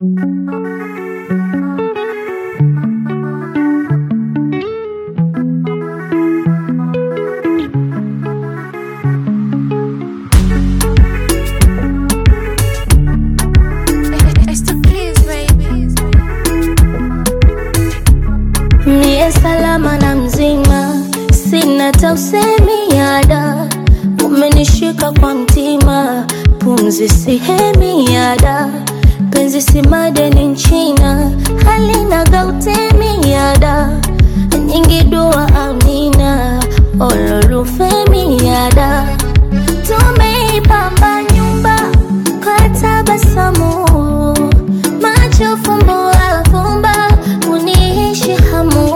Niye salama na mzima, sina tausemi yada, umenishika kwa mtima, pumzi sihemi yada, penzi si madeni nchina, halina gautemi yada, nyingi dua amina, olorufemi yada, tumeipamba nyumba kwa tabasamu, macho fumbo afumba, uniishi hamu,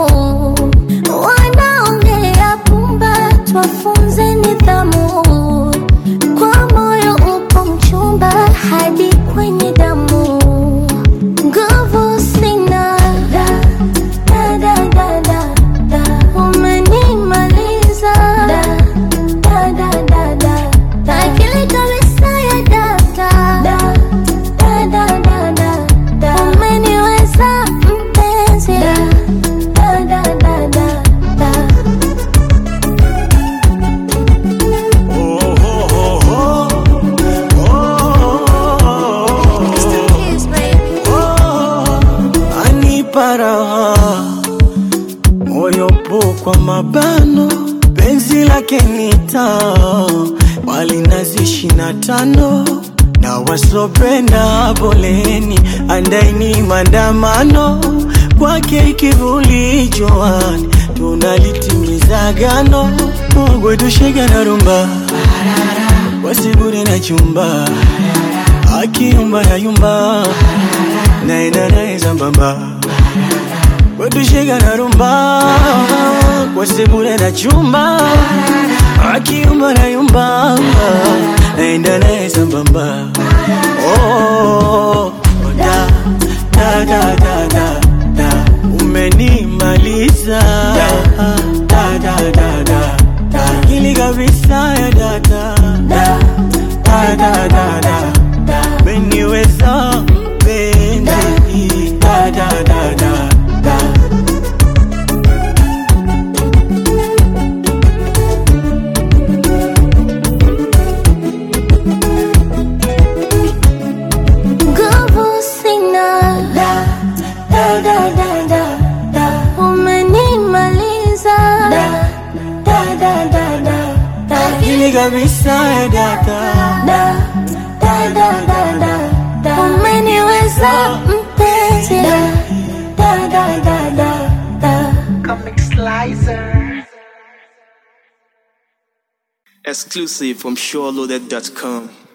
wanaongea pumba, twafunze nidhamu, kwa moyo upo mchumba hadi kwenye damu, nguvu sina da, da, da, da, da, da. umenimaliza da, da, da, da, da, da. akili kabisa ya data da, da, da, da, da, da. umeniweza mpenzi da, da, da, da, da, da. anipa raha moyo po kwa mabano penzi lake nita wali nazi ishina tano na wasopenda poleni andaini mandamano kwake kivuli joani tunalitimiza gano mogwetushega na rumba wasibure na chumba akiyumba yayumba naenda naye sambamba wetushega na rumba wasibure na chumba akiyumba nayumba naenda naye sambamba oh, da, da, da, da, da, da. umenimaliza da, da, da, da, da, da. akili kabisa ya data da, da, da, da, da, da. umeniweza mpenzi da, da, da, da, da. Nguvu sina da, da, da, da, da, da. Umenimaliza da, da, da, da, da, da. akili kabisa ya data Da, da, da, da, da, da. Umeniweza mpenzi da, da, da, da, da, da. Comic Slicer. Exclusive from SureLoaded.com.